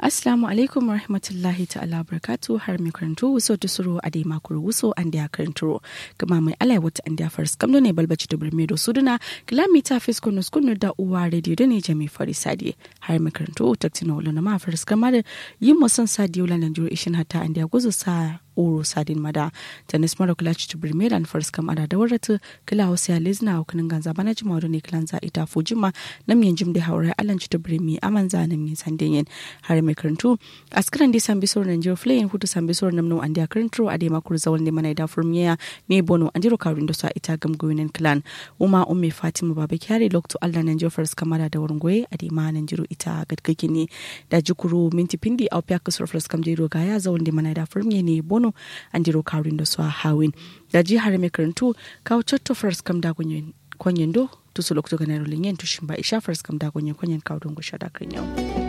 Assalamu alaikum wa rahmatullahi ta'ala barakatu har mai karantu wuso ta suro a dai makuru wuso an da ya karantu kama mai alai wata an da faris kamdo ne balbaci da birme da suduna kilomita fisko nus kunu da uwa radio da ne jami fari sadi har mai karantu taktina wala na ma faris kama da yin musan sadi wala nan jiro ishin hata an da ya guzu sa oro sadin mada tanis mara kula ci birme da faris kama da da warata kila wasu ya lezna a kunin ganza bana jima da ne kilan za ita fujima nam yin jim da haure alan ci birme aman za nam yin sandin yin har mai karantu askaran di sambi sor nan jiro flayin hutu sambi sor nam no andi akarantu ade makur zawal ne mana da furmiya me bono andiro kawrin da sa ita gam goyinen clan uma umme fatima baba kyare lokto allah nan jiro fars kamara da wurin goye ade ma nan jiro ita gadgaki ne da jukuru minti pindi au pya kusur fars kam jiro ga ya zawal ne mana da furmiya ne bono andiro kawrin da sa hawin da ji har mai karantu kawo chatto fars kam da gonyen konyen do tusu lokto ganaro linyen tushin ba isha fars kam da gonyen konyen kawo don gusha da kan yau